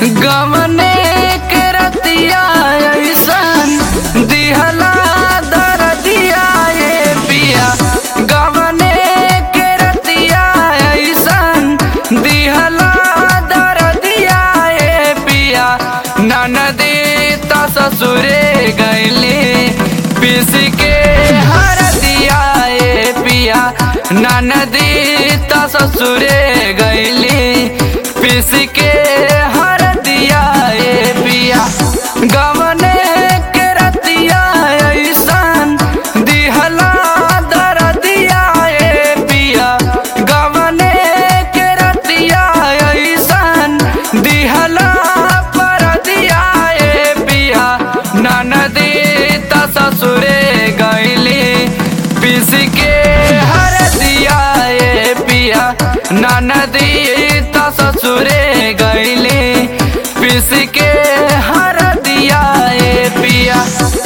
गमने के रतिया ऐसन दिहला दरदिया ये पिया गमने के रतिया ऐसन दिहला दरदिया ये पिया ननदी त ससुरे गैली पिस के हर दिया ये पिया ननदी त ससुरे गैली पिस के हर दिया ये पिया गमने के रतिया ऐसन दिहला दरदिया ये पिया गमने के रतिया ऐसन दिहला परदिया ये पिया ननदी त ससुरे गैली पिस के हर दिया ये पिया ननदी त ससुरे गैली पिस के हर दिया ये पिया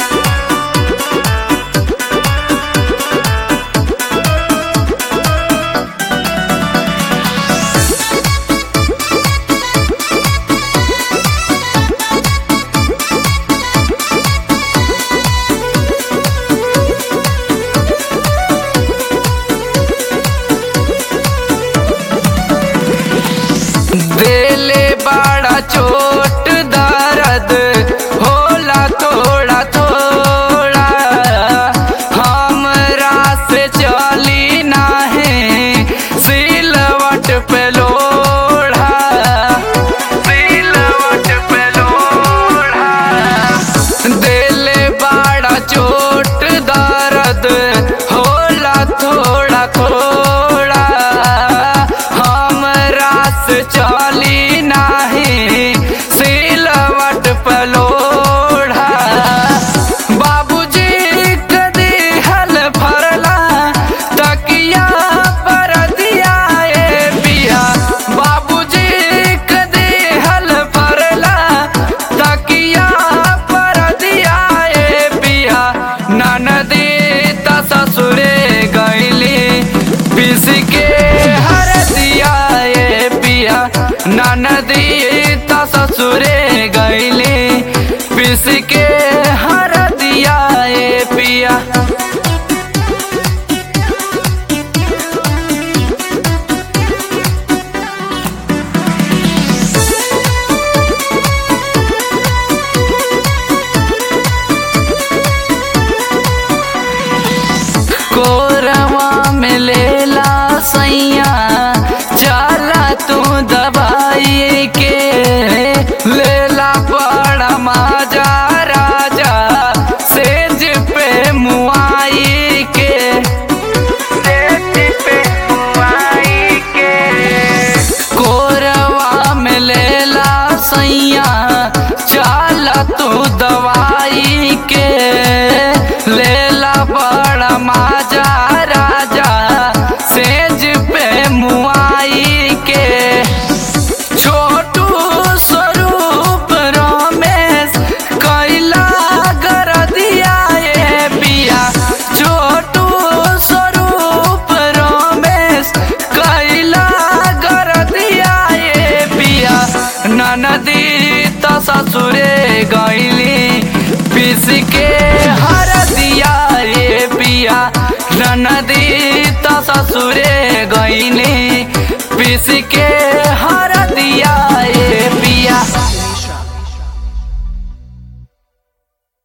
देले बड़ा चोट दर्द होला थोड़ा थोड़ा हमरा से चली नाही सिलवट पे लोढ़ा सिलवट पे लोढ़ा देले बड़ा चोट दर्द होला थोड़ा थोड़ा हमरा से चली नाही सिलवट पलोढ़ा बाबूजी के दिहल फरला तकिया पर दिया ए पिया बाबूजी के दिहल फरला तकिया पर दिया ए पिया ननदी त ससुरे गैली पिस के हर दिया ए पिया ननदी त ससुरे गैली पिस के हर दिया ए पिया कोरवा में लेला सैया चला तू दवाई के लेला बड़ा माजा राजा सेज पे मुआई के सेज पे मुआई के कोरवा में लेला सैया चला तू दवाई के लेला बड़ा माजा राजा सेज पे मुआई के छोटू स्वरूप रमेश कैला कर दिया ये पिया छोटू स्वरूप रमेश कैला कर दिया ये पिया ननदी त ससुरे गैली पिस के हर दिया ये पिया ननदी त ससुरे गैली पिस के हर